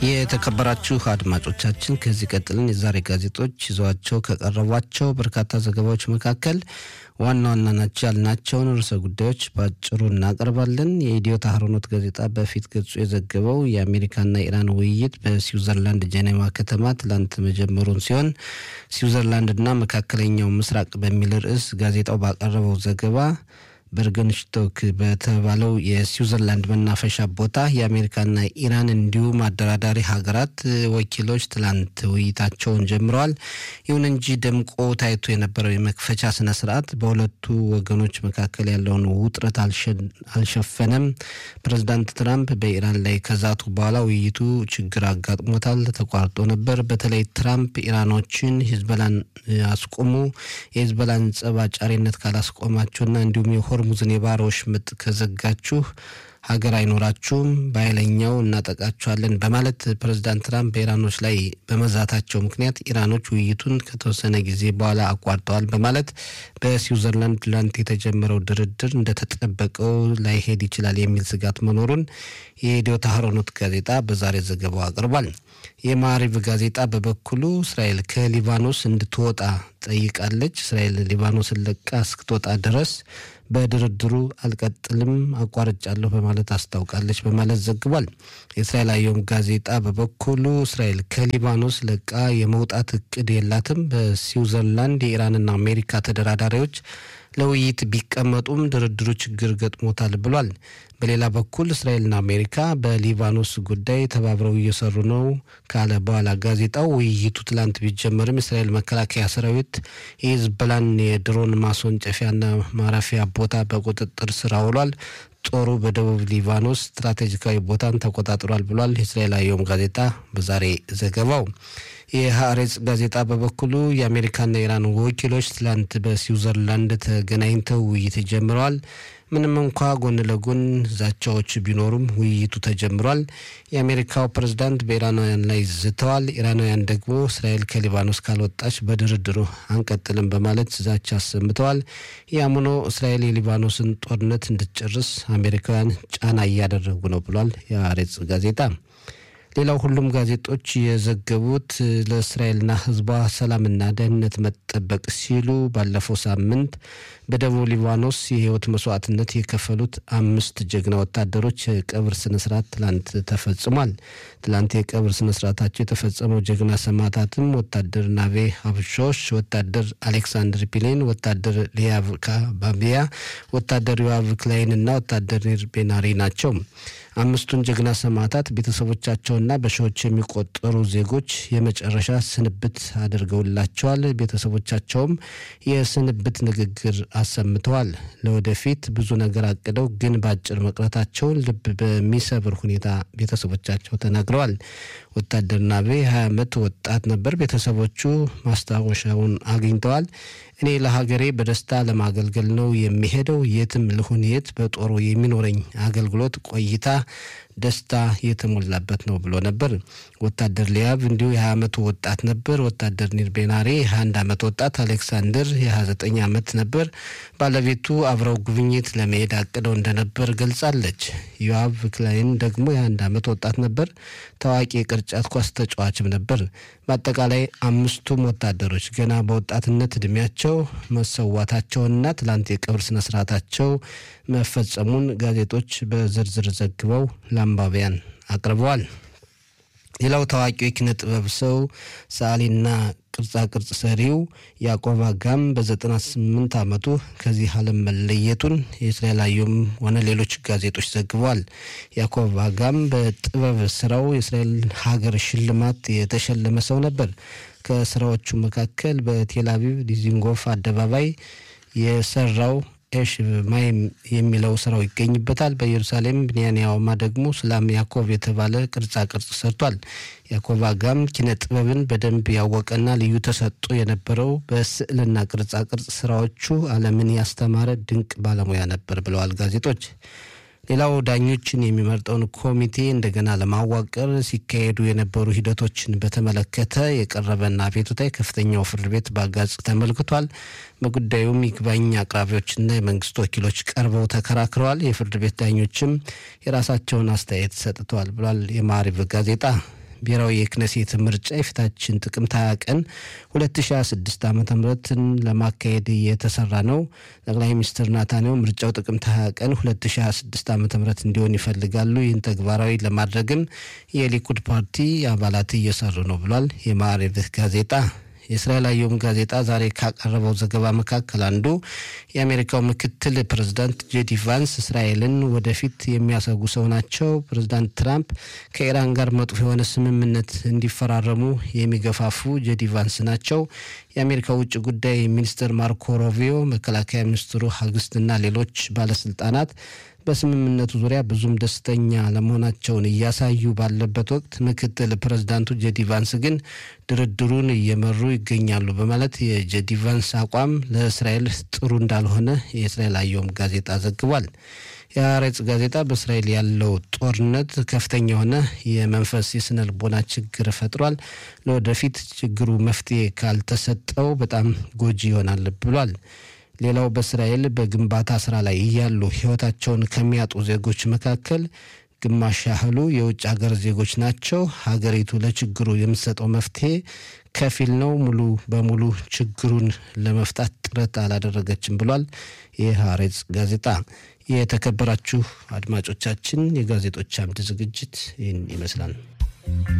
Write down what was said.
የተከበራችሁ አድማጮቻችን ከዚህ ቀጥልን የዛሬ ጋዜጦች ይዘዋቸው ከቀረቧቸው በርካታ ዘገባዎች መካከል ዋና ዋና ናቸው ያልናቸውን ርዕሰ ጉዳዮች በአጭሩ እናቀርባለን። የኢትዮ ታህሮኖት ጋዜጣ በፊት ገጹ የዘገበው የአሜሪካና ኢራን ውይይት በስዊዘርላንድ ጄኔቫ ከተማ ትላንት መጀመሩን ሲሆን ስዊዘርላንድና መካከለኛው ምስራቅ በሚል ርዕስ ጋዜጣው ባቀረበው ዘገባ በርገንሽቶክ በተባለው የስዊዘርላንድ መናፈሻ ቦታ የአሜሪካና ኢራን እንዲሁም አደራዳሪ ሀገራት ወኪሎች ትላንት ውይይታቸውን ጀምረዋል። ይሁን እንጂ ደምቆ ታይቶ የነበረው የመክፈቻ ስነ ስርዓት በሁለቱ ወገኖች መካከል ያለውን ውጥረት አልሸፈነም። ፕሬዚዳንት ትራምፕ በኢራን ላይ ከዛቱ በኋላ ውይይቱ ችግር አጋጥሞታል፣ ተቋርጦ ነበር። በተለይ ትራምፕ ኢራኖችን ሂዝበላን አስቆሙ፣ የሂዝበላን ጸብ አጫሪነት ካላስቆማቸውና እንዲሁም የሆርሙዝን የባህር ወሽመጥ ከዘጋችሁ ሀገር አይኖራችሁም፣ በኃይለኛው እናጠቃችኋለን በማለት ፕሬዚዳንት ትራምፕ በኢራኖች ላይ በመዛታቸው ምክንያት ኢራኖች ውይይቱን ከተወሰነ ጊዜ በኋላ አቋርጠዋል በማለት በስዊዘርላንድ ትላንት የተጀመረው ድርድር እንደተጠበቀው ላይሄድ ይችላል የሚል ስጋት መኖሩን የኢትዮ ታህሮኖት ጋዜጣ በዛሬ ዘገባው አቅርቧል። የማሪቭ ጋዜጣ በበኩሉ እስራኤል ከሊባኖስ እንድትወጣ ጠይቃለች። እስራኤል ሊባኖስን ለቃ እስክትወጣ ድረስ በድርድሩ አልቀጥልም አቋርጫለሁ በማለት አስታውቃለች በማለት ዘግቧል። የእስራኤል አየም ጋዜጣ በበኩሉ እስራኤል ከሊባኖስ ለቃ የመውጣት እቅድ የላትም። በስዊዘርላንድ የኢራንና አሜሪካ ተደራዳሪዎች ለውይይት ቢቀመጡም ድርድሩ ችግር ገጥሞታል ብሏል። በሌላ በኩል እስራኤልና አሜሪካ በሊባኖስ ጉዳይ ተባብረው እየሰሩ ነው ካለ በኋላ ጋዜጣው ውይይቱ ትላንት ቢጀመርም የእስራኤል መከላከያ ሰራዊት የሂዝቦላን የድሮን ማስወንጨፊያና ማረፊያ ቦታ በቁጥጥር ስር አውሏል። ጦሩ በደቡብ ሊባኖስ ስትራቴጂካዊ ቦታን ተቆጣጥሯል ብሏል። የእስራኤል አየም ጋዜጣ በዛሬ ዘገባው። የሀሬጽ ጋዜጣ በበኩሉ የአሜሪካና የኢራን ወኪሎች ትላንት በስዊዘርላንድ ተገናኝተው ውይይት ጀምረዋል። ምንም እንኳ ጎን ለጎን ዛቻዎች ቢኖሩም ውይይቱ ተጀምሯል። የአሜሪካው ፕሬዝዳንት በኢራናውያን ላይ ዝተዋል። ኢራናውያን ደግሞ እስራኤል ከሊባኖስ ካልወጣች በድርድሩ አንቀጥልም በማለት ዛቻ አሰምተዋል። ያም ሆኖ እስራኤል የሊባኖስን ጦርነት እንድትጨርስ አሜሪካውያን ጫና እያደረጉ ነው ብሏል የአሬጽ ጋዜጣ። ሌላው ሁሉም ጋዜጦች የዘገቡት ለእስራኤልና ሕዝቧ ሰላምና ደህንነት መጠበቅ ሲሉ ባለፈው ሳምንት በደቡብ ሊባኖስ የህይወት መስዋዕትነት የከፈሉት አምስት ጀግና ወታደሮች የቀብር ስነስርዓት ትላንት ተፈጽሟል። ትላንት የቀብር ስነስርዓታቸው የተፈጸመው ጀግና ሰማዕታትም ወታደር ናቬ ሀብሾሽ፣ ወታደር አሌክሳንድር ፒሌን፣ ወታደር ሊያቭካ ባቢያ፣ ወታደር ዮአቭ ክላይን እና ወታደር ኒር ቤናሪ ናቸው። አምስቱን ጀግና ሰማዕታት ቤተሰቦቻቸውና በሺዎች የሚቆጠሩ ዜጎች የመጨረሻ ስንብት አድርገውላቸዋል። ቤተሰቦቻቸውም የስንብት ንግግር አሰምተዋል። ለወደፊት ብዙ ነገር አቅደው ግን በአጭር መቅረታቸውን ልብ በሚሰብር ሁኔታ ቤተሰቦቻቸው ተናግረዋል። ወታደር ናቤ 20 ዓመት ወጣት ነበር። ቤተሰቦቹ ማስታወሻውን አግኝተዋል። እኔ ለሀገሬ በደስታ ለማገልገል ነው የሚሄደው። የትም ልሁን የት በጦሩ የሚኖረኝ አገልግሎት ቆይታ ደስታ የተሞላበት ነው ብሎ ነበር። ወታደር ሊያብ እንዲሁ የ20 ዓመቱ ወጣት ነበር። ወታደር ኒር ቤናሬ የ21 ዓመት ወጣት፣ አሌክሳንደር የ29 ዓመት ነበር። ባለቤቱ አብረው ጉብኝት ለመሄድ አቅደው እንደነበር ገልጻለች። ዮአቭ ክላይን ደግሞ የ21 ዓመት ወጣት ነበር። ታዋቂ የቅርጫት ኳስ ተጫዋችም ነበር። በአጠቃላይ አምስቱም ወታደሮች ገና በወጣትነት እድሜያቸው መሰዋታቸውና ትላንት የቀብር ስነስርዓታቸው መፈጸሙን ጋዜጦች በዝርዝር ዘግበው ለአንባቢያን አቅርበዋል። ሌላው ታዋቂው የኪነ ጥበብ ሰው ሰዓሊና ቅርጻ ቅርጽ ሰሪው ያዕቆብ አጋም በ98 ዓመቱ ከዚህ ዓለም መለየቱን የእስራኤል አየም ሆነ ሌሎች ጋዜጦች ዘግበዋል። ያዕቆብ አጋም በጥበብ ስራው የእስራኤል ሀገር ሽልማት የተሸለመ ሰው ነበር። ከስራዎቹ መካከል በቴል አቪቭ ዲዚንጎፍ አደባባይ የሰራው ኤሽ ማይም የሚለው ስራው ይገኝበታል። በኢየሩሳሌም ብንያንያውማ ደግሞ ስላም ያዕቆብ የተባለ ቅርጻ ቅርጽ ሰርቷል። ያዕቆብ አጋም ኪነ ጥበብን በደንብ ያወቀና ልዩ ተሰጥኦ የነበረው በስዕልና ቅርጻ ቅርጽ ስራዎቹ ዓለምን ያስተማረ ድንቅ ባለሙያ ነበር ብለዋል ጋዜጦች። ሌላው ዳኞችን የሚመርጠውን ኮሚቴ እንደገና ለማዋቀር ሲካሄዱ የነበሩ ሂደቶችን በተመለከተ የቀረበና አቤቱታ የከፍተኛው ፍርድ ቤት በአጋጽ ተመልክቷል። በጉዳዩም ይግባኝ አቅራቢዎችና የመንግስት ወኪሎች ቀርበው ተከራክረዋል። የፍርድ ቤት ዳኞችም የራሳቸውን አስተያየት ሰጥተዋል ብሏል የማሪቭ ጋዜጣ። ብሔራዊ የክነሴት ምርጫ የፊታችን ጥቅምት 20 ቀን 2026 ዓ ምትን ለማካሄድ እየተሰራ ነው። ጠቅላይ ሚኒስትር ናታንያሁ ምርጫው ጥቅምት 20 ቀን 2026 ዓ ም እንዲሆን ይፈልጋሉ። ይህን ተግባራዊ ለማድረግም የሊኩድ ፓርቲ አባላት እየሰሩ ነው ብሏል የማዕሬቭ ጋዜጣ። የእስራኤል አየም ጋዜጣ ዛሬ ካቀረበው ዘገባ መካከል አንዱ የአሜሪካው ምክትል ፕሬዝዳንት ጄዲ ቫንስ እስራኤልን ወደፊት የሚያሰጉ ሰው ናቸው። ፕሬዝዳንት ትራምፕ ከኢራን ጋር መጥፎ የሆነ ስምምነት እንዲፈራረሙ የሚገፋፉ ጄዲ ቫንስ ናቸው። የአሜሪካ ውጭ ጉዳይ ሚኒስትር ማርኮ ሮቢዮ፣ መከላከያ ሚኒስትሩ ሀግስትና ሌሎች ባለስልጣናት በስምምነቱ ዙሪያ ብዙም ደስተኛ ለመሆናቸውን እያሳዩ ባለበት ወቅት ምክትል ፕሬዝዳንቱ ጄዲ ቫንስ ግን ድርድሩን እየመሩ ይገኛሉ በማለት የጄዲ ቫንስ አቋም ለእስራኤል ጥሩ እንዳልሆነ የእስራኤል አየም ጋዜጣ ዘግቧል። የአሬጽ ጋዜጣ በእስራኤል ያለው ጦርነት ከፍተኛ የሆነ የመንፈስ የስነ ልቦና ችግር ፈጥሯል። ለወደፊት ችግሩ መፍትሄ ካልተሰጠው በጣም ጎጂ ይሆናል ብሏል። ሌላው በእስራኤል በግንባታ ስራ ላይ እያሉ ሕይወታቸውን ከሚያጡ ዜጎች መካከል ግማሽ ያህሉ የውጭ ሀገር ዜጎች ናቸው። ሀገሪቱ ለችግሩ የምትሰጠው መፍትሄ ከፊል ነው፣ ሙሉ በሙሉ ችግሩን ለመፍታት ጥረት አላደረገችም ብሏል የሐሬጽ ጋዜጣ። የተከበራችሁ አድማጮቻችን የጋዜጦች አምድ ዝግጅት ይህን ይመስላል።